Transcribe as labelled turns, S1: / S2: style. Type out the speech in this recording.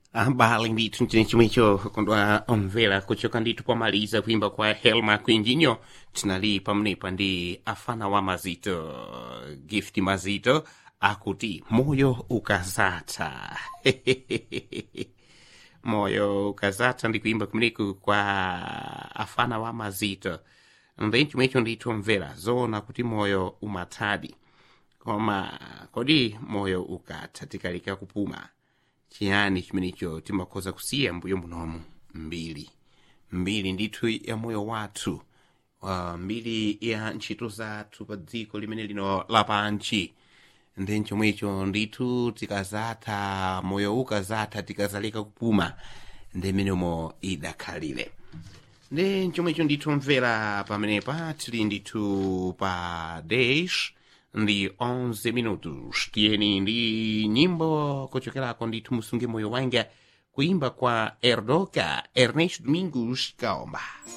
S1: habari ndithu mchinichimwicho kondwa omvera kuchoka ndithu pomaliza kuimba kwa helma kwinjinyo tinali pamenepa ndi afana wa mazito gift mazito akuti moyo ukazata moyo ukazata ndi kuimba kumeneku kwa afana wa mazito ndi chimwecho ndithu omvera zoona kuti moyo umathadi koma kodi moyo ukatha tikaleka kupuma chiyani chimenecho timakhoza kusiya mbuyo munomu mbiri mbiri ndithu ya moyo wathu uh, mbiri ya ntchito zathu pa dziko limene lino lapanchi ndi chomwecho ndithu tikazatha moyo ukazatha tikazaleka kupuma ndi menemo idakhalire ndi chomwecho ndithu mvera pamenepa tili ndithu pa dash ndi 11 minutos tiyeni ndi nyimbo kuchokerako ndithu musunge moyo wanga kuimba kwa erdoka ernest domingos kaomba